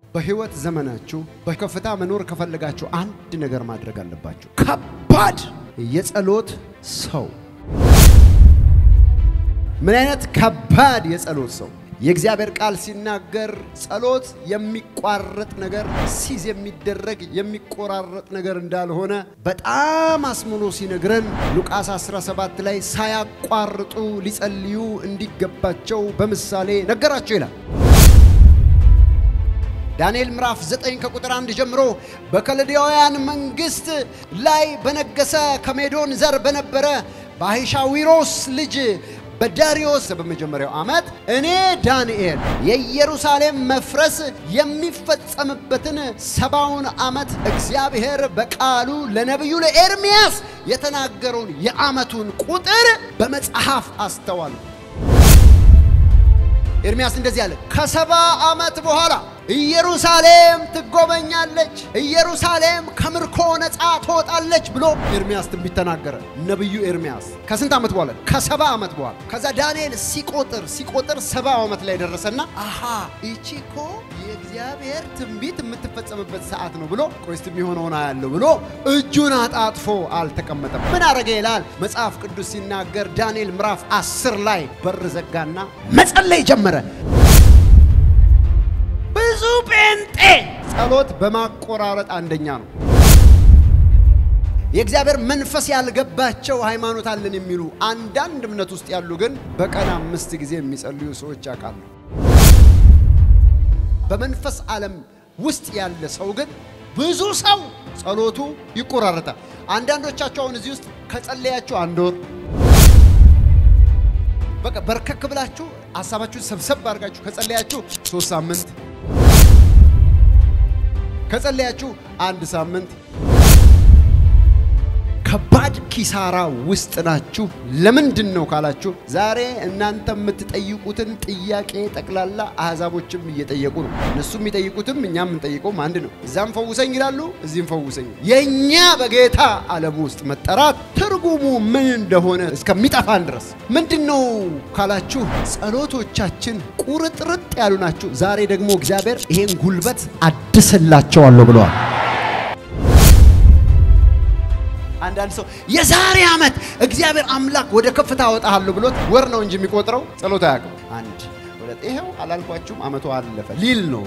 በህይወት ዘመናችሁ በከፍታ መኖር ከፈለጋችሁ አንድ ነገር ማድረግ አለባችሁ። ከባድ የጸሎት ሰው። ምን አይነት ከባድ የጸሎት ሰው? የእግዚአብሔር ቃል ሲናገር ጸሎት የሚቋረጥ ነገር ሲዝ የሚደረግ የሚቆራረጥ ነገር እንዳልሆነ በጣም አስምኖ ሲነግረን ሉቃስ 17 ላይ ሳያቋርጡ ሊጸልዩ እንዲገባቸው በምሳሌ ነገራቸው ይላል። ዳንኤል ምዕራፍ 9 ከቁጥር 1 ጀምሮ በከለዳውያን መንግስት ላይ በነገሰ ከሜዶን ዘር በነበረ በአሂሻዊሮስ ልጅ በዳሪዮስ በመጀመሪያው ዓመት እኔ ዳንኤል የኢየሩሳሌም መፍረስ የሚፈጸምበትን ሰባውን ዓመት እግዚአብሔር በቃሉ ለነቢዩ ለኤርምያስ የተናገረውን የዓመቱን ቁጥር በመጽሐፍ አስተዋሉ። ኤርምያስ እንደዚህ አለ፣ ከሰባ ዓመት በኋላ ኢየሩሳሌም ትጎበኛለች፣ ኢየሩሳሌም ከምርኮ ነፃ ትወጣለች ብሎ ኤርምያስ ትንቢት ተናገረ። ነቢዩ ኤርምያስ ከስንት ዓመት በኋላ? ከሰባ ዓመት በኋላ። ከዛ ዳንኤል ሲቆጥር ሲቆጥር ሰባ ዓመት ላይ ደረሰና አሃ ይቺ እኮ የእግዚአብሔር ትንቢት የምትፈጸምበት ሰዓት ነው ብሎ ቆይስት የሚሆነውን አያለው ብሎ እጁን አጣጥፎ አልተቀመጠም። ምን አረገ ይላል መጽሐፍ ቅዱስ ሲናገር ዳንኤል ምዕራፍ አስር ላይ በር ዘጋና መጸለይ ጀመረ። ብዙ ጴንጤ ጸሎት በማቆራረጥ አንደኛ ነው። የእግዚአብሔር መንፈስ ያልገባቸው ሃይማኖት አለን የሚሉ አንዳንድ እምነት ውስጥ ያሉ ግን በቀን አምስት ጊዜ የሚጸልዩ ሰዎች ያውቃሉ። በመንፈስ ዓለም ውስጥ ያለ ሰው ግን ብዙ ሰው ጸሎቱ ይቆራረጣል። አንዳንዶቻቸው አሁን እዚህ ውስጥ ከጸለያችሁ አንድ ወር በቃ በርከክ ብላችሁ ሀሳባችሁን ሰብሰብ አድርጋችሁ ከጸለያችሁ ሶስት ሳምንት ከጸለያችሁ አንድ ሳምንት ከባድ ኪሳራ ውስጥ ናችሁ። ለምንድን ነው ካላችሁ ዛሬ እናንተ የምትጠይቁትን ጥያቄ ጠቅላላ አሕዛቦችም እየጠየቁ ነው። እነሱ የሚጠይቁትም እኛም የምንጠይቀውም አንድ ነው። እዛም ፈውሰኝ ይላሉ፣ እዚህም ፈውሰኝ። የእኛ በጌታ ዓለም ውስጥ መጠራት ትርጉሙ ምን እንደሆነ እስከሚጠፋን ድረስ ምንድን ነው ካላችሁ ጸሎቶቻችን ቁርጥርጥ ያሉ ናቸው። ዛሬ ደግሞ እግዚአብሔር ይሄን ጉልበት አድስላቸዋለሁ ብለዋል። አንዳንድ ሰው የዛሬ ዓመት እግዚአብሔር አምላክ ወደ ከፍታ አወጣሃለሁ ብሎት ወር ነው እንጂ የሚቆጥረው ጸሎት አያውቅም። አንድ ሁለት፣ ይኸው አላልኳችሁም ዓመቱ አለፈ ሊል ነው።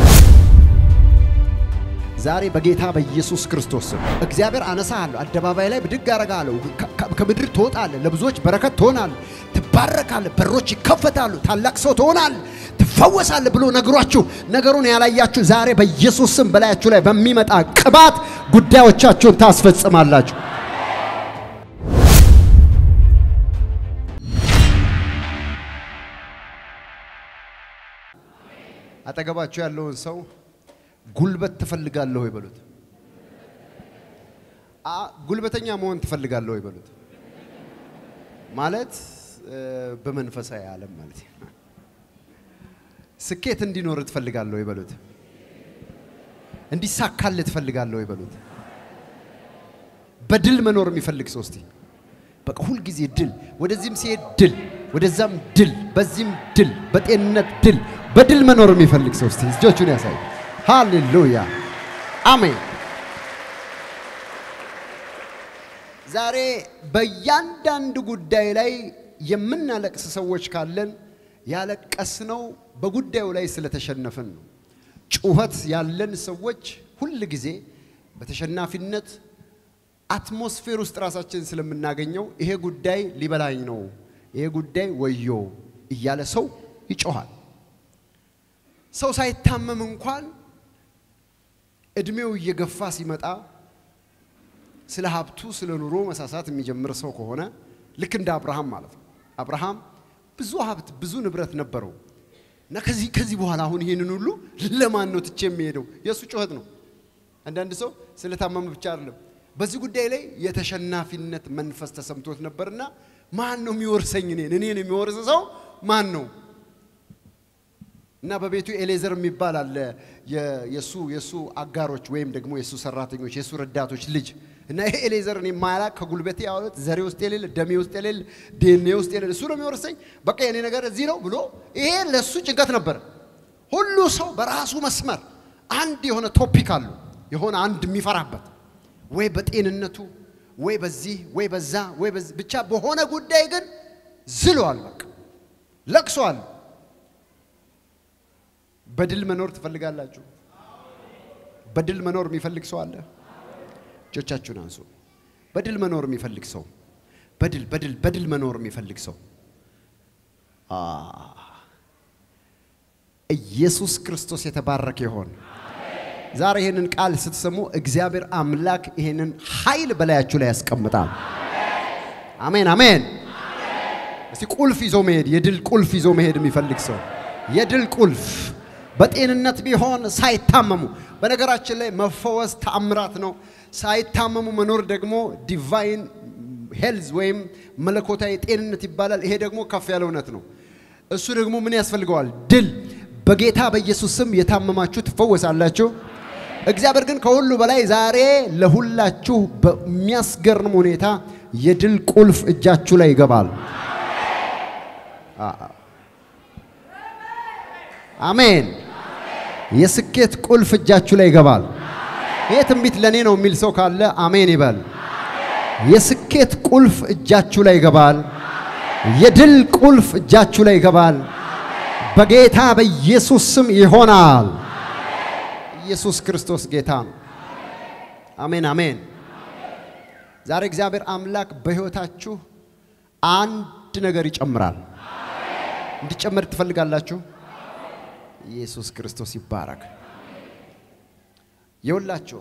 ዛሬ በጌታ በኢየሱስ ክርስቶስ ስም እግዚአብሔር አነሳሃለሁ፣ አደባባይ ላይ ብድግ አረጋለሁ፣ ከምድር ትወጣለህ፣ ለብዙዎች በረከት ትሆናለህ፣ ትባረካለህ፣ በሮች ይከፈታሉ፣ ታላቅ ሰው ትሆናለህ፣ ትፈወሳለህ ብሎ ነግሯችሁ ነገሩን ያላያችሁ ዛሬ በኢየሱስ ስም በላያችሁ ላይ በሚመጣ ቅባት ጉዳዮቻችሁን ታስፈጽማላችሁ። አጠገባችሁ ያለውን ሰው ጉልበት ትፈልጋለህ ወይ በሉት። ጉልበተኛ መሆን ትፈልጋለህ ወይ በሉት። ማለት በመንፈሳዊ ዓለም ማለት ነው። ስኬት እንዲኖር ትፈልጋለህ ወይ በሉት። እንዲሳካልህ ትፈልጋለህ ወይ በሉት። በድል መኖር የሚፈልግ ሰው እስቲ በቃ ሁልጊዜ ድል፣ ወደዚህም ሲሄድ ድል፣ ወደዛም ድል፣ በዚህም ድል፣ በጤንነት ድል፣ በድል መኖር የሚፈልግ ሰው እስቲ እጆቹን ያሳይ። ሃሌሉያ አሜን። ዛሬ በእያንዳንዱ ጉዳይ ላይ የምናለቅስ ሰዎች ካለን ያለቀስነው በጉዳዩ ላይ ስለተሸነፍን ነው። ጩኸት ያለን ሰዎች ሁል ጊዜ በተሸናፊነት አትሞስፌር ውስጥ ራሳችን ስለምናገኘው ይሄ ጉዳይ ሊበላኝ ነው፣ ይሄ ጉዳይ ወዮ እያለ ሰው ይጮኋል። ሰው ሳይታመም እንኳን እድሜው እየገፋ ሲመጣ ስለ ሀብቱ ስለ ኑሮ መሳሳት የሚጀምር ሰው ከሆነ ልክ እንደ አብርሃም ማለት ነው። አብርሃም ብዙ ሀብት ብዙ ንብረት ነበረው እና ከዚህ ከዚህ በኋላ አሁን ይህንን ሁሉ ለማን ነው ትቼ የሚሄደው? የእሱ ጩኸት ነው። አንዳንድ ሰው ስለታመመ ብቻ አይደለም፣ በዚህ ጉዳይ ላይ የተሸናፊነት መንፈስ ተሰምቶት ነበርና ማን ነው የሚወርሰኝ? እኔን እኔን የሚወርስ ሰው ማን ነው? እና በቤቱ ኤሌዘር የሚባል አለ የሱ የሱ አጋሮች ወይም ደግሞ የሱ ሰራተኞች የሱ ረዳቶች ልጅ እና ይሄ ኤሌዘር እኔ ማላቅ ከጉልበቴ ያወለት ዘሬ ውስጥ የሌለ ደሜ ውስጥ የሌለ ዴኔ ውስጥ የሌለ እሱ ነው የሚወርሰኝ፣ በቃ የኔ ነገር እዚህ ነው ብሎ ይሄ ለሱ ጭንቀት ነበር። ሁሉ ሰው በራሱ መስመር አንድ የሆነ ቶፒክ አሉ የሆነ አንድ የሚፈራበት ወይ በጤንነቱ ወይ በዚህ ወይ በዛ ወይ በዚህ ብቻ በሆነ ጉዳይ ግን ዝሏል። በቃ ለቅሷል። በድል መኖር ትፈልጋላችሁ? በድል መኖር የሚፈልግ ሰው አለ? እጆቻችሁን አንሱ። በድል መኖር የሚፈልግ ሰው በድል በድል በድል መኖር የሚፈልግ ሰው አ ኢየሱስ ክርስቶስ የተባረከ ይሆን። ዛሬ ይህንን ቃል ስትሰሙ እግዚአብሔር አምላክ ይህንን ኃይል በላያችሁ ላይ ያስቀምጣል። አሜን አሜን። እስቲ ቁልፍ ይዞ መሄድ የድል ቁልፍ ይዞ መሄድ የሚፈልግ ሰው የድል ቁልፍ በጤንነት ቢሆን ሳይታመሙ። በነገራችን ላይ መፈወስ ተአምራት ነው። ሳይታመሙ መኖር ደግሞ ዲቫይን ሄልዝ ወይም መለኮታዊ ጤንነት ይባላል። ይሄ ደግሞ ከፍ ያለ እውነት ነው። እሱ ደግሞ ምን ያስፈልገዋል? ድል። በጌታ በኢየሱስ ስም የታመማችሁ ትፈወሳላችሁ። እግዚአብሔር ግን ከሁሉ በላይ ዛሬ ለሁላችሁ በሚያስገርም ሁኔታ የድል ቁልፍ እጃችሁ ላይ ይገባል። አሜን። የስኬት ቁልፍ እጃችሁ ላይ ይገባል። ይህ ትንቢት ለእኔ ነው የሚል ሰው ካለ አሜን ይበል። የስኬት ቁልፍ እጃችሁ ላይ ይገባል። የድል ቁልፍ እጃችሁ ላይ ይገባል። በጌታ በኢየሱስ ስም ይሆናል። ኢየሱስ ክርስቶስ ጌታ ነው። አሜን አሜን። ዛሬ እግዚአብሔር አምላክ በሕይወታችሁ አንድ ነገር ይጨምራል። እንዲጨመር ትፈልጋላችሁ? ኢየሱስ ክርስቶስ ይባረክ። የውላችሁ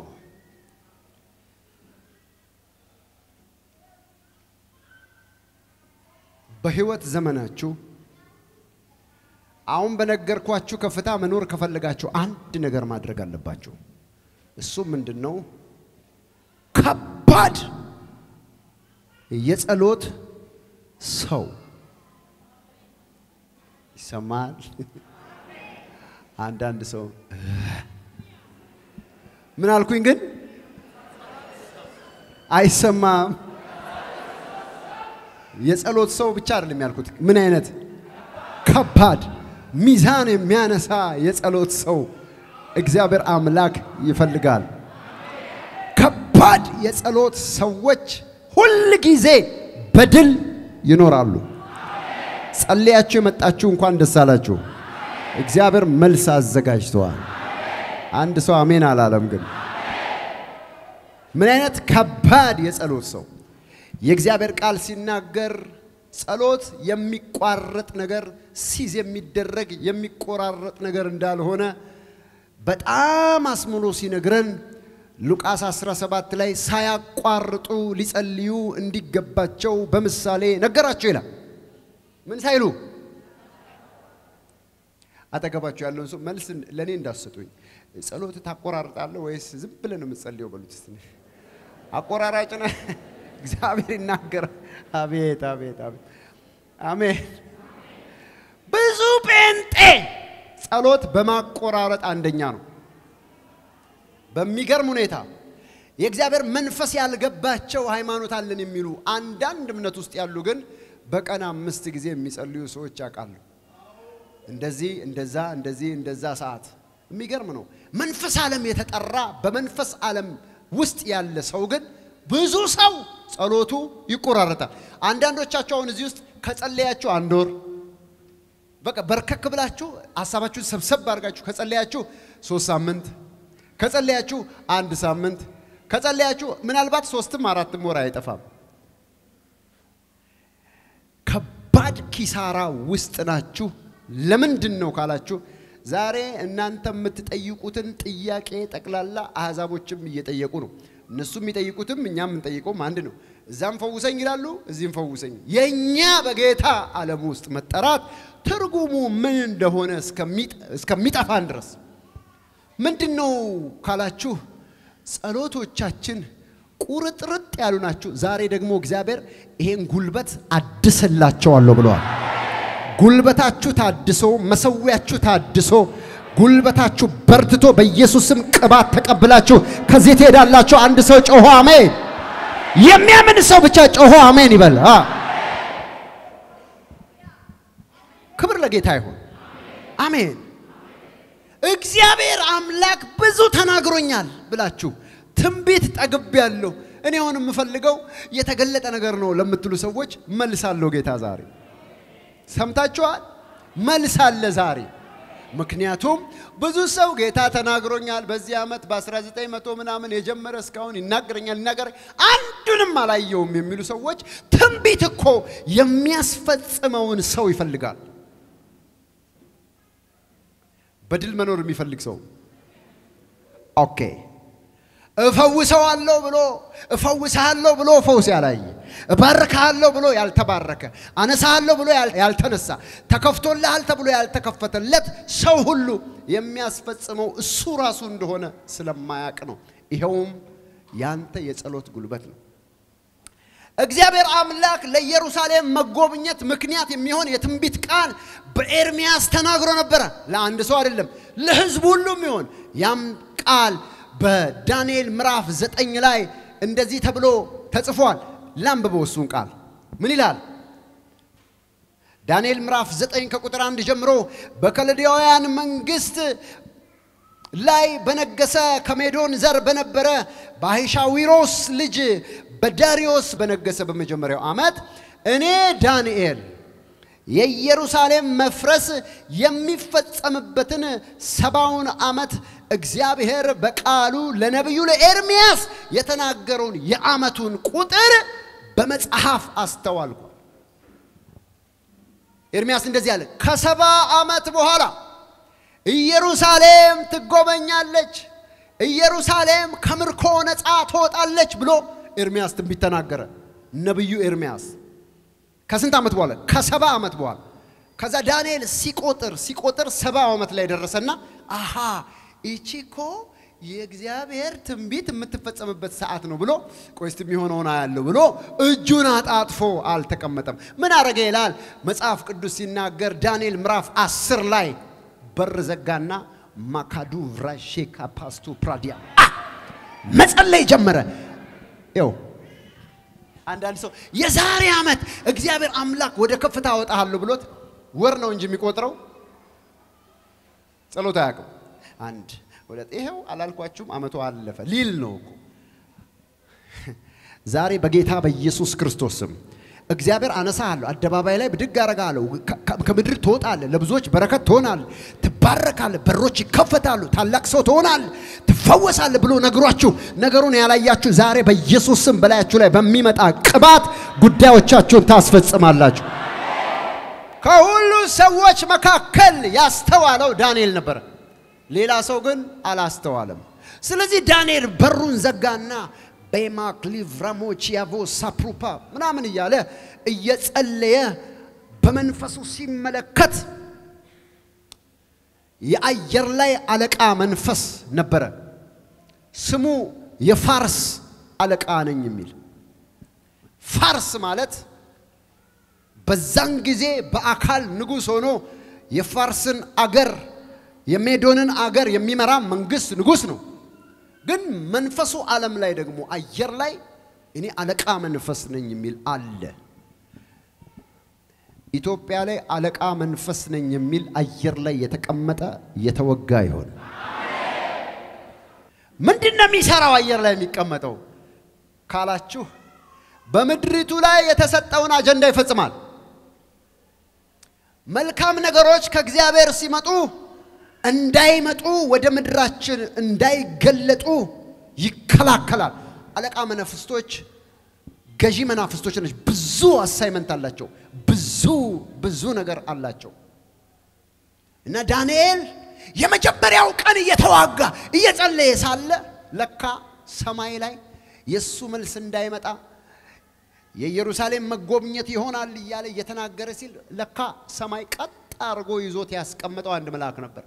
በሕይወት ዘመናችሁ አሁን በነገርኳችሁ ከፍታ መኖር ከፈለጋችሁ አንድ ነገር ማድረግ አለባችሁ። እሱ ምንድን ነው? ከባድ የጸሎት ሰው ይሰማል። አንዳንድ ሰው ምን አልኩኝ ግን አይሰማም። የጸሎት ሰው ብቻ አይደለም ያልኩት። ምን አይነት ከባድ ሚዛን የሚያነሳ የጸሎት ሰው እግዚአብሔር አምላክ ይፈልጋል። ከባድ የጸሎት ሰዎች ሁል ጊዜ በድል ይኖራሉ። ጸልያችሁ የመጣችሁ እንኳን ደስ አላችሁ። እግዚአብሔር መልስ አዘጋጅተዋል። አንድ ሰው አሜን አላለም። ግን ምን አይነት ከባድ የጸሎት ሰው የእግዚአብሔር ቃል ሲናገር ጸሎት የሚቋረጥ ነገር ሲዝ የሚደረግ የሚቆራረጥ ነገር እንዳልሆነ በጣም አስምሎ ሲነግረን ሉቃስ 17 ላይ ሳያቋርጡ ሊጸልዩ እንዲገባቸው በምሳሌ ነገራቸው ይላል። ምን ሳይሉ አጠገባቸው ያለውን ሰው መልስ ለእኔ እንዳሰጡኝ ጸሎት ታቆራርጣለህ ወይስ ዝም ብለህ ነው የምትጸልየው? በሉት እስቲ። አቆራራጭ ነህ? እግዚአብሔር ይናገራል። አቤት አቤት አቤት አሜን። ብዙ ጴንጤ ጸሎት በማቆራረጥ አንደኛ ነው። በሚገርም ሁኔታ የእግዚአብሔር መንፈስ ያልገባቸው ሃይማኖት አለን የሚሉ አንዳንድ እምነት ውስጥ ያሉ ግን በቀን አምስት ጊዜ የሚጸልዩ ሰዎች ያውቃሉ። እንደዚህ እንደዛ እንደዚህ እንደዛ ሰዓት የሚገርም ነው። መንፈስ ዓለም የተጠራ በመንፈስ ዓለም ውስጥ ያለ ሰው ግን ብዙ ሰው ጸሎቱ ይቆራረጣል። አንዳንዶቻችሁ አሁን እዚህ ውስጥ ከጸለያችሁ አንድ ወር በቃ በርከክ ብላችሁ ሀሳባችሁን ሰብሰብ አድርጋችሁ ከጸለያችሁ ሶስት ሳምንት ከጸለያችሁ አንድ ሳምንት ከጸለያችሁ ምናልባት ሶስትም አራትም ወር አይጠፋም። ከባድ ኪሳራ ውስጥ ናችሁ። ለምንድን ነው ካላችሁ ዛሬ እናንተ የምትጠይቁትን ጥያቄ ጠቅላላ አሕዛቦችም እየጠየቁ ነው። እነሱ የሚጠይቁትም እኛም የምንጠይቀውም አንድ ነው። እዛም ፈውሰኝ ይላሉ፣ እዚህም ፈውሰኝ። የእኛ በጌታ ዓለም ውስጥ መጠራት ትርጉሙ ምን እንደሆነ እስከሚጠፋን ድረስ ምንድን ነው ካላችሁ ጸሎቶቻችን ቁርጥርጥ ያሉ ናቸው። ዛሬ ደግሞ እግዚአብሔር ይሄን ጉልበት አድስላቸዋለሁ ብለዋል። ጉልበታችሁ ታድሶ፣ መሰዊያችሁ ታድሶ፣ ጉልበታችሁ በርትቶ በኢየሱስም ቅባት ተቀብላችሁ ከዚህ ትሄዳላችሁ። አንድ ሰው ጮሆ አሜን። የሚያምን ሰው ብቻ ጮሆ አሜን ይበል። ክብር ለጌታ ይሁን። አሜን። እግዚአብሔር አምላክ ብዙ ተናግሮኛል ብላችሁ ትንቢት ጠግቤያለሁ፣ እኔ አሁን የምፈልገው የተገለጠ ነገር ነው ለምትሉ ሰዎች መልስ አለው ጌታ ዛሬ። ሰምታችኋል? መልስ አለ ዛሬ። ምክንያቱም ብዙ ሰው ጌታ ተናግሮኛል በዚህ ዓመት በ1900 ምናምን የጀመረ እስካሁን ይናገረኛል ይናገረ አንዱንም አላየውም የሚሉ ሰዎች ትንቢት እኮ የሚያስፈጽመውን ሰው ይፈልጋል። በድል መኖር የሚፈልግ ሰው ኦኬ እፈውሰዋለሁ ብሎ እፈውስሃለሁ ብሎ ፈውስ ያላየ እባርክሃለሁ ብሎ ያልተባረከ አነሳሃለሁ ብሎ ያልተነሳ ተከፍቶልሃል ተብሎ ያልተከፈተለት ሰው ሁሉ የሚያስፈጽመው እሱ ራሱ እንደሆነ ስለማያውቅ ነው። ይኸውም ያንተ የጸሎት ጉልበት ነው። እግዚአብሔር አምላክ ለኢየሩሳሌም መጎብኘት ምክንያት የሚሆን የትንቢት ቃል በኤርሚያስ ተናግሮ ነበረ። ለአንድ ሰው አይደለም፣ ለሕዝቡ ሁሉ የሚሆን ያም ቃል በዳንኤል ምዕራፍ ዘጠኝ ላይ እንደዚህ ተብሎ ተጽፏል። ላንብበው እሱን ቃል ምን ይላል? ዳንኤል ምዕራፍ ዘጠኝ ከቁጥር አንድ ጀምሮ በከለዳውያን መንግስት ላይ በነገሰ ከሜዶን ዘር በነበረ በአሂሻዊሮስ ልጅ በዳሪዮስ በነገሰ በመጀመሪያው ዓመት እኔ ዳንኤል የኢየሩሳሌም መፍረስ የሚፈጸምበትን ሰባውን ዓመት እግዚአብሔር በቃሉ ለነቢዩ ለኤርምያስ የተናገረውን የዓመቱን ቁጥር በመጽሐፍ አስተዋልኳል። ኤርምያስ እንደዚህ አለ፣ ከሰባ ዓመት በኋላ ኢየሩሳሌም ትጎበኛለች፣ ኢየሩሳሌም ከምርኮ ነፃ ትወጣለች ብሎ ኤርምያስ ትንቢት ተናገረ። ነቢዩ ኤርምያስ ከስንት ዓመት በኋላ? ከሰባ ዓመት በኋላ። ከዛ ዳንኤል ሲቆጥር ሲቆጥር ሰባ ዓመት ላይ ደረሰና አሃ ይቺ እኮ የእግዚአብሔር ትንቢት የምትፈጸምበት ሰዓት ነው ብሎ ቆይ እስቲ የሚሆነውን አያለሁ ብሎ እጁን አጣጥፎ አልተቀመጠም። ምን አረገ ይላል መጽሐፍ ቅዱስ ሲናገር ዳንኤል ምዕራፍ አስር ላይ በር ዘጋና ማካዱ ቭራሼካ ፓስቱ ፕራዲያ መጸለይ ጀመረ። ይው አንዳንድ ሰው የዛሬ ዓመት እግዚአብሔር አምላክ ወደ ከፍታ አወጣሃለሁ ብሎት ወር ነው እንጂ የሚቆጥረው ጸሎት አያውቅም። አንድ ሁለት ይኸው አላልኳችሁም፣ ዓመቱ አለፈ ሊል ነው እኮ። ዛሬ በጌታ በኢየሱስ ክርስቶስ ስም እግዚአብሔር አነሳሃለሁ፣ አደባባይ ላይ ብድግ አረጋለሁ፣ ከምድር ትወጣለህ፣ ለብዙዎች በረከት ትሆናለህ፣ ትባረካለህ፣ በሮች ይከፈታሉ፣ ታላቅ ሰው ትሆናለህ፣ ትፈወሳለህ ብሎ ነግሯችሁ ነገሩን ያላያችሁ ዛሬ በኢየሱስ ስም በላያችሁ ላይ በሚመጣ ቅባት ጉዳዮቻችሁን ታስፈጽማላችሁ። ከሁሉ ሰዎች መካከል ያስተዋለው ዳንኤል ነበረ። ሌላ ሰው ግን አላስተዋለም። ስለዚህ ዳንኤል በሩን ዘጋና ቤማክ ሊቭራሞች ያቮ ሳፕሩፓ ምናምን እያለ እየጸለየ በመንፈሱ ሲመለከት የአየር ላይ አለቃ መንፈስ ነበረ። ስሙ የፋርስ አለቃ ነኝ የሚል ፋርስ ማለት በዛን ጊዜ በአካል ንጉሥ ሆኖ የፋርስን አገር የሜዶንን አገር የሚመራ መንግስት ንጉሥ ነው። ግን መንፈሱ ዓለም ላይ ደግሞ አየር ላይ እኔ አለቃ መንፈስ ነኝ የሚል አለ። ኢትዮጵያ ላይ አለቃ መንፈስ ነኝ የሚል አየር ላይ የተቀመጠ የተወጋ ይሆን? ምንድን ነው የሚሰራው አየር ላይ የሚቀመጠው ካላችሁ፣ በምድሪቱ ላይ የተሰጠውን አጀንዳ ይፈጽማል። መልካም ነገሮች ከእግዚአብሔር ሲመጡ እንዳይመጡ ወደ ምድራችን እንዳይገለጡ ይከላከላል። አለቃ መናፍስቶች ገዢ መናፍስቶች ነች። ብዙ አሳይመንት አላቸው። ብዙ ብዙ ነገር አላቸው እና ዳንኤል የመጀመሪያው ቀን እየተዋጋ እየጸለየ ሳለ ለካ ሰማይ ላይ የእሱ መልስ እንዳይመጣ የኢየሩሳሌም መጎብኘት ይሆናል እያለ እየተናገረ ሲል ለካ ሰማይ ቀጥ አድርጎ ይዞት ያስቀመጠው አንድ መልአክ ነበር።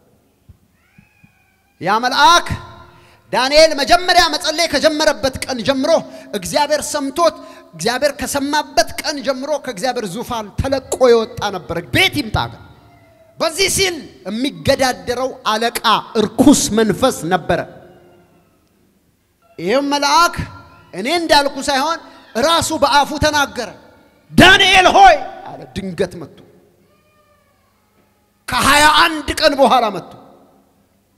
ያ መልአክ ዳንኤል መጀመሪያ መጸለይ ከጀመረበት ቀን ጀምሮ እግዚአብሔር ሰምቶት እግዚአብሔር ከሰማበት ቀን ጀምሮ ከእግዚአብሔር ዙፋን ተለቆ የወጣ ነበር። ቤት ይምጣ ግን በዚህ ሲል የሚገዳደረው አለቃ እርኩስ መንፈስ ነበረ። ይህም መልአክ እኔ እንዳልኩ ሳይሆን ራሱ በአፉ ተናገረ። ዳንኤል ሆይ አለ። ድንገት መጥቶ ከሀያ አንድ ቀን በኋላ መጥቶ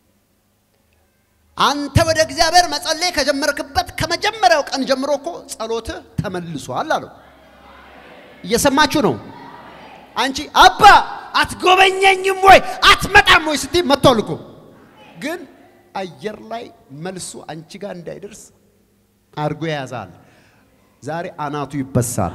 አንተ ወደ እግዚአብሔር መጸለይ ከጀመርክበት ከመጀመሪያው ቀን ጀምሮ እኮ ጸሎትህ ተመልሷል አለው። እየሰማችሁ ነው? አንቺ አባ አትጎበኘኝም ወይ አትመጣም ወይ ስትይ መጥቷል እኮ ግን አየር ላይ መልሱ አንቺ ጋር እንዳይደርስ አድርጎ የያዛል። ዛሬ አናቱ ይበሳል።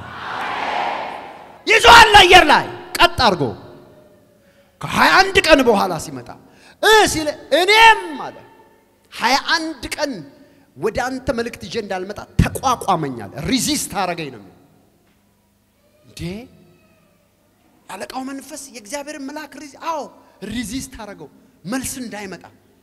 ይዞሃል አየር ላይ ቀጥ አድርጎ ከሀያ አንድ ቀን በኋላ ሲመጣ እ ሲለ እኔም አለ ሀያ አንድ ቀን ወደ አንተ መልእክት ይዤ እንዳልመጣ ተቋቋመኛል። ሪዚስት አረገኝ ነው እንዴ አለቃው መንፈስ የእግዚአብሔርን መልአክ ሪዚ አዎ ሪዚስት አረገው መልስ እንዳይመጣ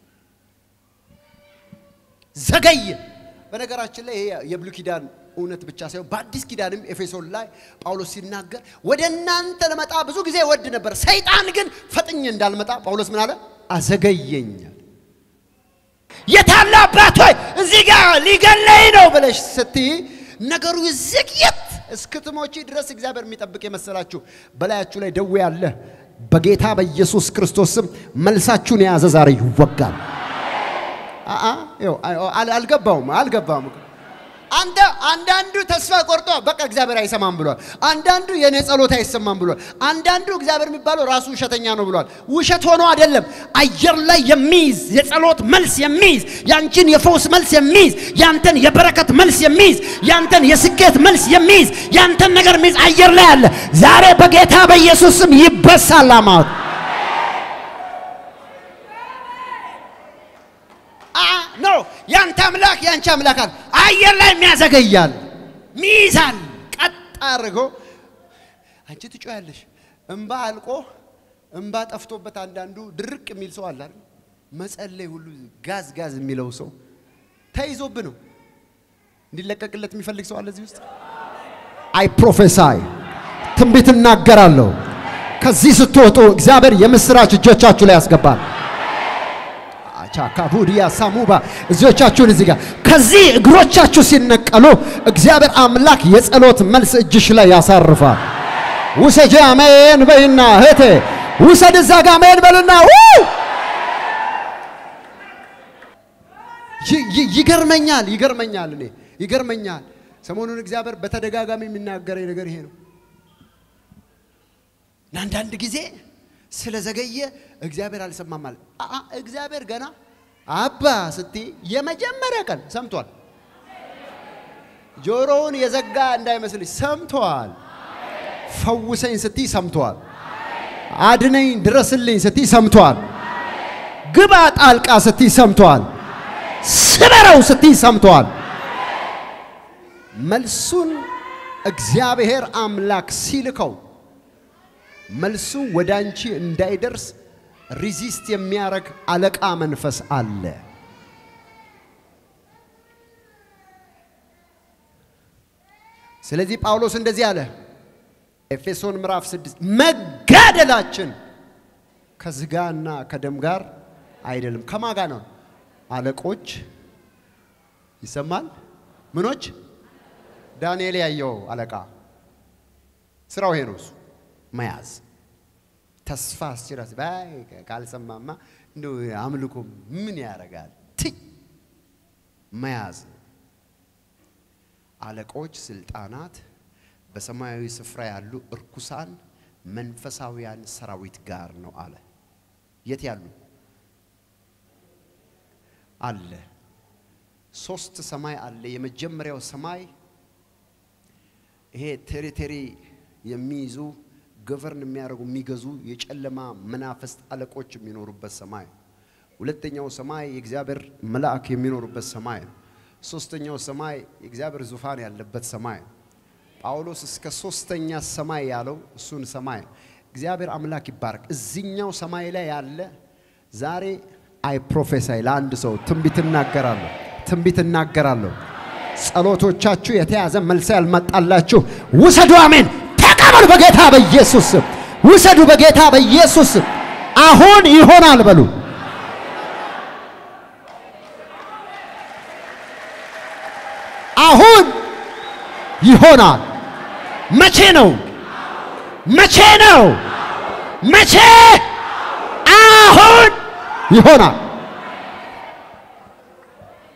ዘገየ። በነገራችን ላይ ይሄ የብሉይ ኪዳን እውነት ብቻ ሳይሆን በአዲስ ኪዳንም ኤፌሶን ላይ ጳውሎስ ሲናገር ወደ እናንተ ለመጣ ብዙ ጊዜ ወድ ነበር፣ ሰይጣን ግን ፈጥኜ እንዳልመጣ ጳውሎስ ምን አለ? አዘገየኛል። የታለ አባት ሆይ እዚህ ጋር ሊገለኝ ነው ብለሽ ስትይ ነገሩ ይዘግየት እስክትሞቺ ድረስ እግዚአብሔር የሚጠብቅ የመሰላችሁ በላያችሁ ላይ ደዌ ያለ በጌታ በኢየሱስ ክርስቶስ ስም መልሳችሁን የያዘ ዛሬ ይወጋል። አልገባውም አልገባውም። አንተ አንዳንዱ ተስፋ ቆርጦ በቃ እግዚአብሔር አይሰማም ብሏል። አንዳንዱ የኔ ጸሎት አይሰማም ብሏል። አንዳንዱ እግዚአብሔር የሚባለው ራሱ ውሸተኛ ነው ብሏል። ውሸት ሆኖ አይደለም። አየር ላይ የሚይዝ የጸሎት መልስ የሚይዝ ያንቺን የፈውስ መልስ የሚይዝ ያንተን የበረከት መልስ የሚይዝ ያንተን የስኬት መልስ የሚይዝ ያንተን ነገር የሚይዝ አየር ላይ አለ። ዛሬ በጌታ በኢየሱስ ስም ይበሳል አማት ኖ ያንተ አምላክ ያንቺ አምላክ አለ። አየር ላይ የሚያዘገያል ሚይዛል። ቀጥ አድርጎ አንቺ ትጮያለሽ። እምባ አልቆ እምባ ጠፍቶበት አንዳንዱ ድርቅ የሚል ሰው አለ አይደል? መጸለይ ሁሉ ጋዝ ጋዝ የሚለው ሰው ተይዞብ ነው እንዲለቀቅለት የሚፈልግ ሰው አለ እዚህ ውስጥ። አይ ፕሮፌሳይ ትንቢት እናገራለሁ። ከዚህ ስትወጡ እግዚአብሔር የምስራች እጆቻችሁ ላይ ያስገባል። ቻካቡዲያ ሳሙባ እጆቻችሁን እዚህ ጋር ከዚህ እግሮቻችሁ ሲነቀሉ እግዚአብሔር አምላክ የጸሎት መልስ እጅሽ ላይ ያሳርፋል። ውሰጂ አሜን በይና እህቴ ውሰድ እዛ ጋ አሜን በልና ይገርመኛል ይገርመኛል እኔ ይገርመኛል። ሰሞኑን እግዚአብሔር በተደጋጋሚ የሚናገረኝ ነገር ይሄ ነው። አንዳንድ ጊዜ ስለዘገየ እግዚአብሔር አልሰማም ማለት እግዚአብሔር ገና አባ ስትይ የመጀመሪያ ቀን ሰምቷል። ጆሮውን የዘጋ እንዳይመስልሽ ሰምቷል። ፈውሰኝ ስትይ ሰምቷል። አድነኝ ድረስልኝ ስትይ ሰምቷል። ግባ ጣልቃ ስትይ ሰምቷል። ስበረው ስትይ ሰምቷል። መልሱን እግዚአብሔር አምላክ ሲልከው መልሱ ወደ አንቺ እንዳይደርስ ሪዚስት የሚያደርግ አለቃ መንፈስ አለ። ስለዚህ ጳውሎስ እንደዚህ አለ፣ ኤፌሶን ምዕራፍ ስድስት መጋደላችን ከስጋና ከደም ጋር አይደለም። ከማ ጋር ነው? አለቆች ይሰማል። ምኖች? ዳንኤል ያየው አለቃ ስራው ይሄ ነው። እሱ መያዝ ተስፋ አስችራስ ባይ ካልሰማማ እንደ አምልኮ ምን ያደርጋል? ትይ መያዝ አለቆች፣ ስልጣናት፣ በሰማያዊ ስፍራ ያሉ እርኩሳን መንፈሳዊያን ሰራዊት ጋር ነው አለ። የት ያሉ አለ? ሶስት ሰማይ አለ። የመጀመሪያው ሰማይ ይሄ ቴሪቴሪ የሚይዙ ገቨርን የሚያደርጉ የሚገዙ የጨለማ መናፍስት አለቆች የሚኖሩበት ሰማይ። ሁለተኛው ሰማይ የእግዚአብሔር መልአክ የሚኖሩበት ሰማይ ነው። ሶስተኛው ሰማይ የእግዚአብሔር ዙፋን ያለበት ሰማይ ነው። ጳውሎስ እስከ ሶስተኛ ሰማይ ያለው እሱን ሰማይ ነው። እግዚአብሔር አምላክ ይባረክ። እዚኛው ሰማይ ላይ ያለ ዛሬ አይ ፕሮፌሳይ ለአንድ ሰው ትንቢት እናገራለሁ፣ ትንቢት እናገራለሁ። ጸሎቶቻችሁ የተያዘ መልስ ያልመጣላችሁ ውሰዱ። አሜን ተቀበሉ። በጌታ በኢየሱስ ስም ውሰዱ። በጌታ በኢየሱስ ስም አሁን ይሆናል በሉ። አሁን ይሆናል። መቼ ነው? መቼ ነው? መቼ? አሁን ይሆናል።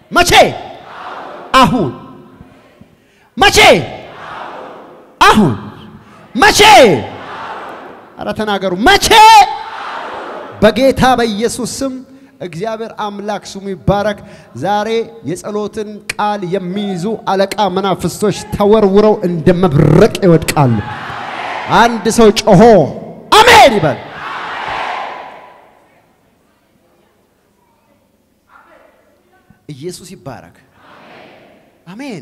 መቼ? አሁን። መቼ? አሁን። መቼ? አረ ተናገሩ። መቼ? በጌታ በኢየሱስ ስም እግዚአብሔር አምላክ ስሙ ይባረክ። ዛሬ የጸሎትን ቃል የሚይዙ አለቃ መናፍስቶች ተወርውረው እንደ መብረቅ ይወድቃሉ። አንድ ሰው ጮሆ አሜን ይበል። ኢየሱስ ይባረክ። አሜን።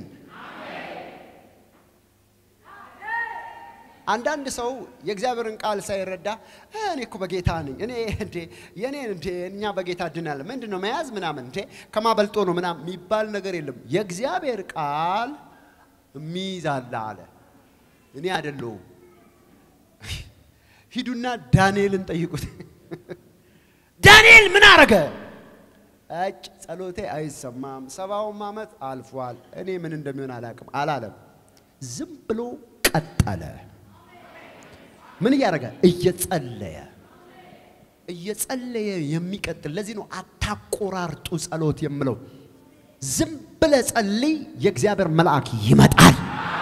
አንዳንድ ሰው የእግዚአብሔርን ቃል ሳይረዳ እኔ እኮ በጌታ ነኝ እኔ እንዴ የኔ እንዴ እኛ በጌታ ድናል ምንድን ነው መያዝ ምናምን እንዴ ከማበልጦ ነው ምናምን የሚባል ነገር የለም። የእግዚአብሔር ቃል የሚይዛላ አለ። እኔ አይደለሁም። ሂዱና ዳንኤልን ጠይቁት። ዳንኤል ምን አረገ? እጭ ጸሎቴ አይሰማም፣ ሰባውም ዓመት አልፏል፣ እኔ ምን እንደሚሆን አላውቅም አላለም። ዝም ብሎ ቀጠለ። ምን እያደረገ? እየጸለየ እየጸለየ የሚቀጥል። ለዚህ ነው አታቆራርጡ ጸሎት የምለው። ዝም ብለ ጸልይ፣ የእግዚአብሔር መልአክ ይመጣል፣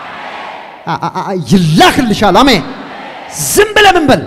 ይላክልሻል። አሜን። ዝም ብለ ምን በል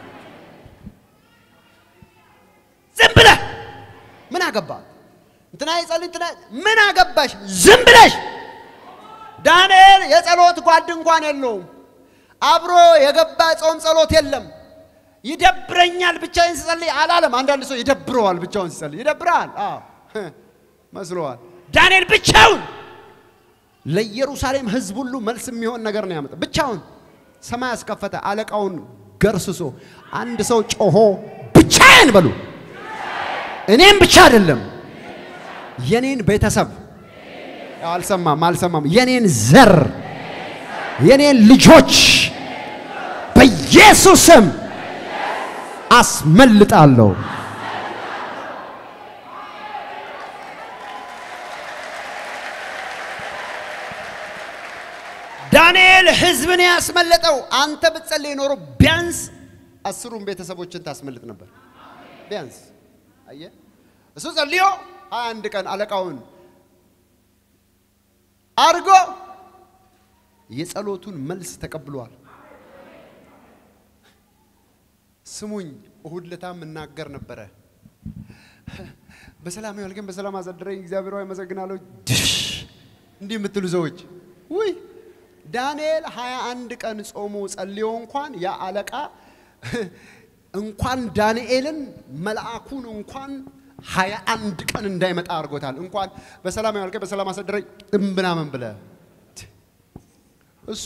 ዝም ብለ ምን አገባ እንትና የጸልይ እንትና ምን አገባሽ? ዝም ብለሽ ዳንኤል የጸሎት ጓድ እንኳን የለውም። አብሮ የገባ ጾም ጸሎት የለም። ይደብረኛል ብቻዬን ስጸልይ አላለም። አንዳንድ ሰው ይደብረዋል ብቻውን ሲጸልይ ይደብረዋል። አዎ መስሎዋል። ዳንኤል ብቻውን ለኢየሩሳሌም ሕዝብ ሁሉ መልስ የሚሆን ነገር ነው ያመጣ። ብቻውን ሰማይ ያስከፈተ አለቃውን ገርስሶ አንድ ሰው ጮሆ ብቻዬን በሉ። እኔም ብቻ አይደለም የኔን ቤተሰብ አልሰማም አልሰማም የኔን ዘር የኔን ልጆች በኢየሱስ ስም አስመልጣለሁ። ዳንኤል ህዝብን ያስመለጠው አንተ ብትጸልይ ኖሮ ቢያንስ አስሩን ቤተሰቦችን ታስመልጥ ነበር። ቢያንስ አየህ፣ እሱ ጸልዮ ሀያ አንድ ቀን አለቃውን አድርጎ የጸሎቱን መልስ ተቀብሏል። ስሙኝ፣ እሁድ ለታም እናገር ነበረ። በሰላም ያልከኝ በሰላም አሳደረኝ እግዚአብሔር ሆይ አመሰግናለሁ። ድሽ እንዲህ የምትሉ ሰዎች ውይ ዳንኤል ሀያ አንድ ቀን ጾሞ ጸልዮ እንኳን ያ አለቃ እንኳን ዳንኤልን መልአኩን እንኳን ሀያ አንድ ቀን እንዳይመጣ አድርጎታል። እንኳን በሰላም ያልከኝ በሰላም አሳደረኝ እምብናምን ብለ እሱ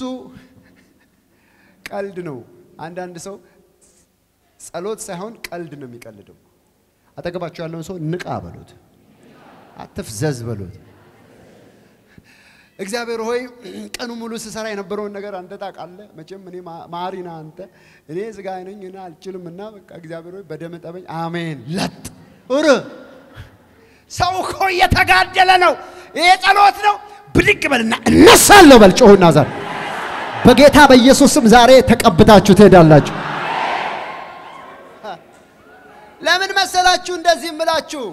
ቀልድ ነው። አንዳንድ ሰው ጸሎት ሳይሆን ቀልድ ነው የሚቀልደው። አጠገባቸው ያለውን ሰው ንቃ በሉት፣ አትፍዘዝ በሉት። እግዚአብሔር ሆይ ቀኑ ሙሉ ስሰራ የነበረውን ነገር አንተ ታውቃለህ። መቼም እኔ ማሪ ነህ አንተ፣ እኔ ስጋ ነኝ እና አልችልም እና በቃ እግዚአብሔር ሆይ በደም ጠበኝ። አሜን ለጥ ር ሰው እኮ እየተጋደለ ነው። ይሄ ጸሎት ነው። ብድግ በልና እነሳለሁ በል። ጮሁና ዛሬ በጌታ በኢየሱስም ዛሬ ተቀብታችሁ ትሄዳላችሁ። ለምን መሰላችሁ እንደዚህ እምላችሁ?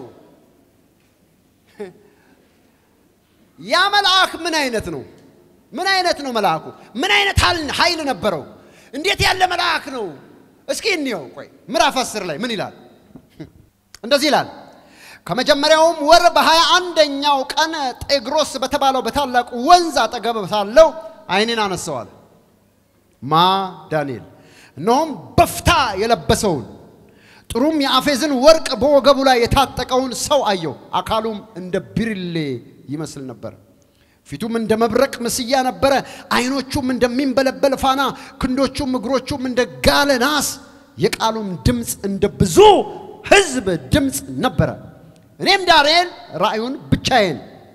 ያ መልአክ ምን አይነት ነው? ምን አይነት ነው መልአኩ? ምን አይነት ኃይል ነበረው? እንዴት ያለ መልአክ ነው? እስኪ እንየው። ቆይ ምዕራፍ አስር ላይ ምን ይላል? እንደዚህ ይላል ከመጀመሪያውም ወር በሀያ አንደኛው ቀን ጤግሮስ በተባለው በታላቁ ወንዝ አጠገብ ሳለው ዓይኔን አነሳዋል። ማ ዳንኤል። እነሆም በፍታ የለበሰውን ጥሩም የአፌዝን ወርቅ በወገቡ ላይ የታጠቀውን ሰው አየው። አካሉም እንደ ቢርሌ ይመስል ነበር። ፊቱም እንደ መብረቅ ምስያ ነበረ። ዓይኖቹም እንደሚንበለበል ፋና፣ ክንዶቹም እግሮቹም እንደ ጋለ ናስ፣ የቃሉም ድምፅ እንደ ብዙ ሕዝብ ድምፅ ነበረ። እኔም ዳንኤል ራእዩን ብቻዬን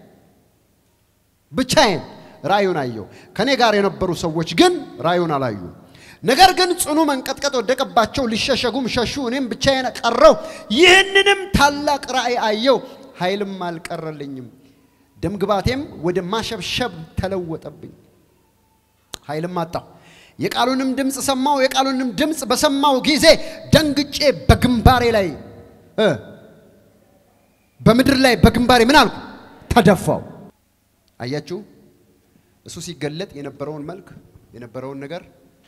ብቻዬን ራእዩን አየው። ከእኔ ጋር የነበሩ ሰዎች ግን ራእዩን አላዩ። ነገር ግን ጽኑ መንቀጥቀጥ ወደቀባቸው፣ ሊሸሸጉም ሸሹ። እኔም ብቻዬን ቀረው። ይህንንም ታላቅ ራእይ አየው፣ ኃይልም አልቀረልኝም። ደምግባቴም ወደ ማሸብሸብ ተለወጠብኝ፣ ኃይልም አጣሁ። የቃሉንም ድምፅ ሰማው። የቃሉንም ድምፅ በሰማው ጊዜ ደንግጬ በግንባሬ ላይ በምድር ላይ በግንባሬ ምን አልኩ? ተደፋው። አያችሁ፣ እሱ ሲገለጥ የነበረውን መልክ የነበረውን ነገር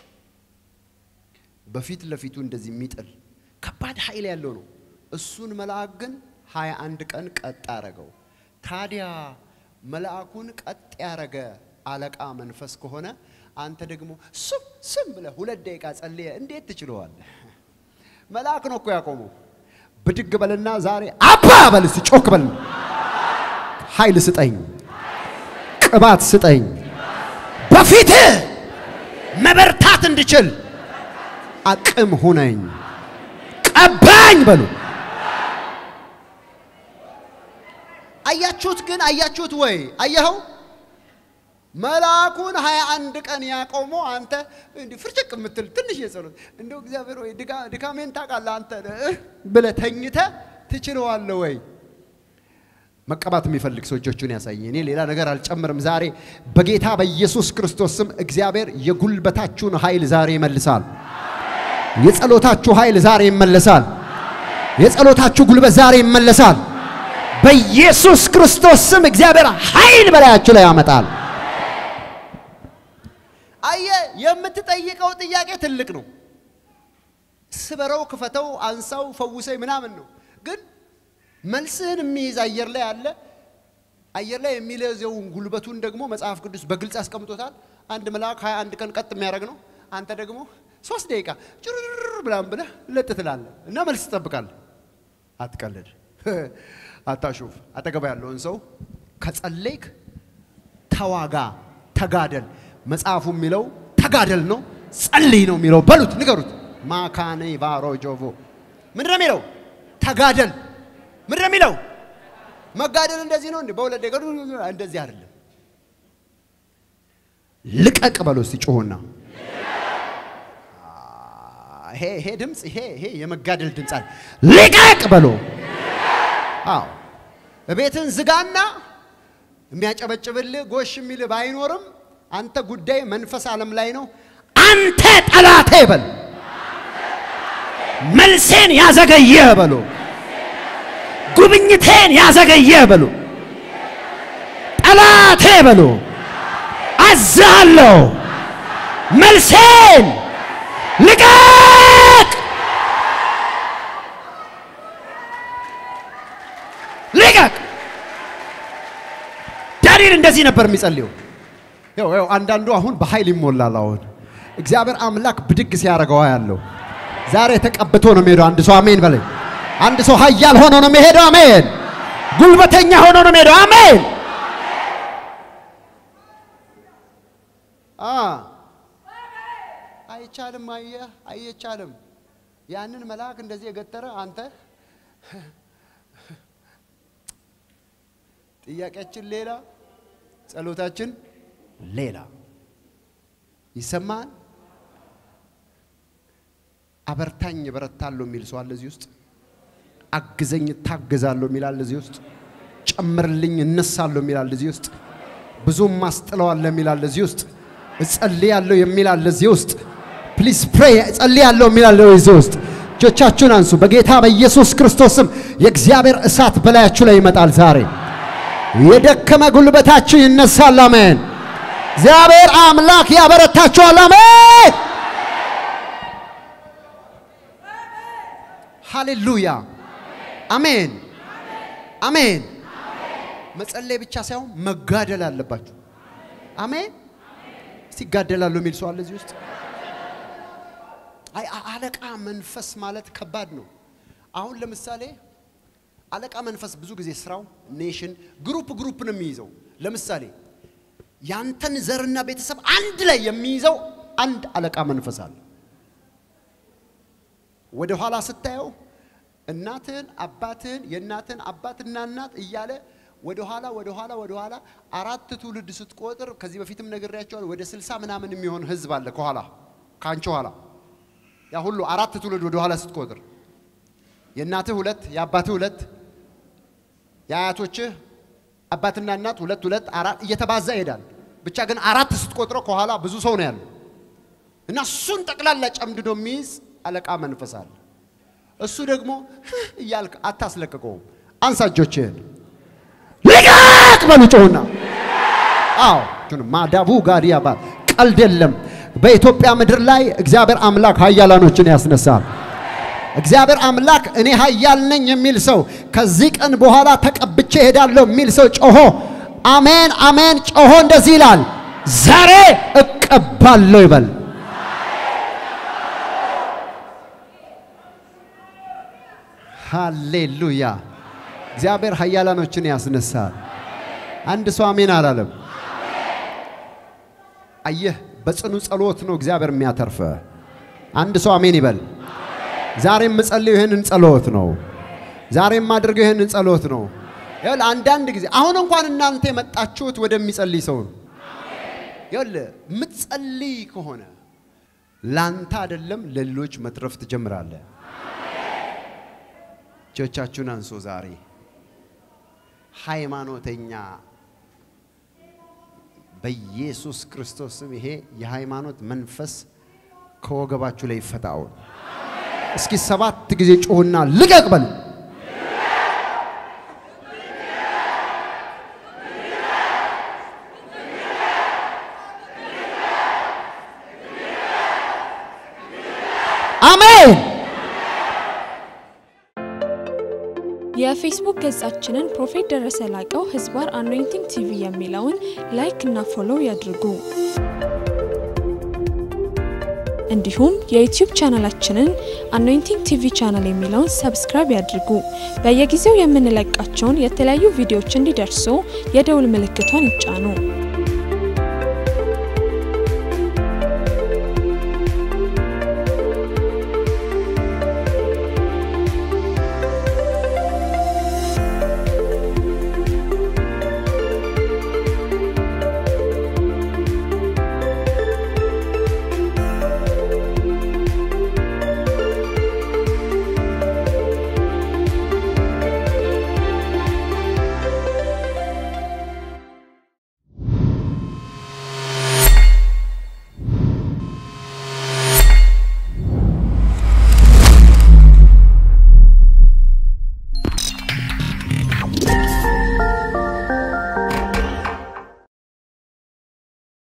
በፊት ለፊቱ እንደዚህ የሚጥል ከባድ ኃይል ያለው ነው። እሱን መልአክ ግን ሀያ አንድ ቀን ቀጥ አረገው። ታዲያ መልአኩን ቀጥ ያረገ አለቃ መንፈስ ከሆነ አንተ ደግሞ ስም ስም ብለህ ሁለት ደቂቃ ጸልየ እንዴት ትችለዋለህ? መልአክ ነው እኮ ያቆመው። ብድግ በልና ዛሬ አባ በል እስቲ ጮክ በል። ኃይል ስጠኝ፣ ቅባት ስጠኝ፣ በፊትህ መበርታት እንድችል አቅም ሁነኝ፣ ቀባኝ በሉ። አያችሁት ግን አያችሁት ወይ? አየኸው መልአኩን ሀያ አንድ ቀን ያቆመው አንተ እንዲህ ፍርጭቅ የምትል ትንሽ የጸሎት እንደው እግዚአብሔር ወይ ድካሜን ታውቃለህ አንተ ብለህ ተኝተህ ትችለዋለህ ወይ? መቀባት የሚፈልግ ሰው እጆቹን ያሳይ። እኔ ሌላ ነገር አልጨምርም። ዛሬ በጌታ በኢየሱስ ክርስቶስ ስም እግዚአብሔር የጉልበታችሁን ኃይል ዛሬ ይመልሳል። የጸሎታችሁ ኃይል ዛሬ ይመለሳል። የጸሎታችሁ ጉልበት ዛሬ ይመለሳል። በኢየሱስ ክርስቶስ ስም እግዚአብሔር ኃይል በላያችሁ ላይ ያመጣል። አየ የምትጠይቀው ጥያቄ ትልቅ ነው። ስበረው፣ ክፈተው፣ አንሳው፣ ፈውሰኝ ምናምን ነው። ግን መልስህን የሚይዝ አየር ላይ አለ። አየር ላይ የሚለዘውን ጉልበቱን ደግሞ መጽሐፍ ቅዱስ በግልጽ አስቀምጦታል። አንድ መልአክ ሀያ አንድ ቀን ቀጥ የሚያደርግ ነው። አንተ ደግሞ ሶስት ደቂቃ ጭርር ብላም ብለህ ለጥ ትላለህ እና መልስ ትጠብቃለህ። አትቀልድ፣ አታሹፍ። አጠገባ ያለውን ሰው ከጸለይክ ተዋጋ፣ ተጋደል። መጽሐፉ የሚለው ተጋደል ነው፣ ጸልይ ነው የሚለው። በሉት፣ ንገሩት። ማካኔ ቫሮ ጆቮ ምንድን ነው የሚለው? ተጋደል። ምንድን ነው የሚለው? መጋደል እንደዚህ ነው እንዴ? በሁለት ደቂቃ እንደዚህ አይደለም። ልቀቅ በሎ እስቲ ጮሁና ይሄ ይሄ ድምፅ ይሄ ይሄ የመጋደል ድምፅ አለ። ልቀቅ በሎ። አዎ ቤትን ዝጋና የሚያጨበጭብልህ ጎሽ የሚልህ ባይኖርም አንተ ጉዳይ መንፈስ ዓለም ላይ ነው። አንተ ጠላቴ በል መልሴን ያዘገየህ በሎ ጉብኝቴን ያዘገየህ በሎ ጠላቴ በሎ አዛለሁ መልሴን ልቀቅ ልቀቅ። ዳንኤል እንደዚህ ነበር የሚጸልየው። ያው ያው አንዳንዱ አሁን በኃይል ይሞላል። አሁን እግዚአብሔር አምላክ ብድግ ሲያደርገው ያለው ዛሬ ተቀብቶ ነው የሚሄደው። አንድ ሰው አሜን በለኝ። አንድ ሰው ኃያል ሆኖ ነው የሚሄደው። አሜን። ጉልበተኛ ሆኖ ነው የሚሄደው። አሜን። አ አይቻልም። አየህ፣ አይቻልም። ያንን መልአክ እንደዚህ የገተረ አንተ ጥያቄያችን ሌላ፣ ጸሎታችን ሌላ። ይሰማል። አበርታኝ እበረታለሁ የሚል ሰው አለ እዚህ ውስጥ። አግዘኝ እታገዛለሁ የሚል አለ እዚህ ውስጥ። ጨምርልኝ እነሳለሁ የሚል አለ እዚህ ውስጥ። ብዙም ማስጥለዋለሁ የሚል አለ እዚህ ውስጥ። እጸልያለሁ የሚል አለ እዚህ ውስጥ። ፕሊዝ ፕሬይ እጸልያለሁ የሚል አለ እዚህ ውስጥ። እጆቻችሁን አንሱ። በጌታ በኢየሱስ ክርስቶስም የእግዚአብሔር እሳት በላያችሁ ላይ ይመጣል ዛሬ። የደከመ ጉልበታችሁ ይነሳል። አሜን። እግዚአብሔር አምላክ ያበረታችኋል። አሜን። ሃሌሉያ አሜን አሜን። መጸለይ ብቻ ሳይሆን መጋደል አለባችሁ። አሜን። እስቲ ይጋደላለሁ የሚል ሰው አለ እዚህ ውስጥ? አይ አለቃ መንፈስ ማለት ከባድ ነው። አሁን ለምሳሌ አለቃ መንፈስ ብዙ ጊዜ ስራው ኔሽን ግሩፕ ግሩፕ ነው የሚይዘው። ለምሳሌ ያንተን ዘርና ቤተሰብ አንድ ላይ የሚይዘው አንድ አለቃ መንፈስ አለ። ወደ ኋላ ስታየው እናትህን አባትህን የእናትህን አባትና እናት እያለ ወደ ኋላ ወደ ኋላ ወደ ኋላ አራት ትውልድ ስትቆጥር ከዚህ በፊትም ነግሬያቸዋለሁ። ወደ ስልሳ ምናምን የሚሆን ህዝብ አለ ከኋላ ከአንቺ ኋላ ያ ሁሉ አራት ትውልድ ወደ ኋላ ስትቆጥር የእናትህ ሁለት የአባትህ ሁለት የአያቶችህ አባትና እናት ሁለት ሁለት አራት እየተባዛ ይሄዳል። ብቻ ግን አራት ስትቆጥረው ከኋላ ብዙ ሰው ነው ያለው እና እሱን ጠቅላላ ጨምድዶ የሚይዝ አለቃ መንፈስ አለ። እሱ ደግሞ እያልክ አታስለቅቀውም። አንሳ እጆችህን ልቀቅ በሉ ጮሁና። አዎ ማዳቡ ጋዲያ ባል ቀልድ የለም። በኢትዮጵያ ምድር ላይ እግዚአብሔር አምላክ ኃያላኖችን ያስነሳል። እግዚአብሔር አምላክ እኔ ኃያል ነኝ የሚል ሰው ከዚህ ቀን በኋላ ተቀብቼ እሄዳለሁ የሚል ሰው ጮሆ አሜን አሜን ጮሆ እንደዚህ ይላል፣ ዛሬ እቀባለሁ ይበል። ሃሌሉያ! እግዚአብሔር ኃያላኖችን ያስነሳል። አንድ ሰው አሜን አላለም። አየህ፣ በጽኑ ጸሎት ነው እግዚአብሔር የሚያተርፈ። አንድ ሰው አሜን ይበል። ዛሬ የምጸልየው ይህንን ጸሎት ነው። ዛሬ የማደርገው ይህንን ጸሎት ነው። ይኸውልህ አንዳንድ ጊዜ አሁን እንኳን እናንተ የመጣችሁት ወደሚጸልይ ሰው ነው። ይኸውልህ የምትጸልይ ከሆነ ላንተ አይደለም ለሌሎች መትረፍ ትጀምራለህ። እጆቻችሁን አንሶ ዛሬ ሃይማኖተኛ በኢየሱስ ክርስቶስ ስም ይሄ የሃይማኖት መንፈስ ከወገባችሁ ላይ ይፈታው። እስኪ ሰባት ጊዜ ጮህና ልቀቅ በል። አሜን። የፌስቡክ ገጻችንን ፕሮፌት ደረሰ ላቀው ህዝባር አኖይንቲንግ ቲቪ የሚለውን ላይክ እና ፎሎው ያድርጉ። እንዲሁም የዩቲዩብ ቻናላችንን አኖይንቲንግ ቲቪ ቻናል የሚለውን ሰብስክራይብ ያድርጉ። በየጊዜው የምንለቃቸውን የተለያዩ ቪዲዮዎች እንዲደርሱ የደውል ምልክቷን ይጫኑ።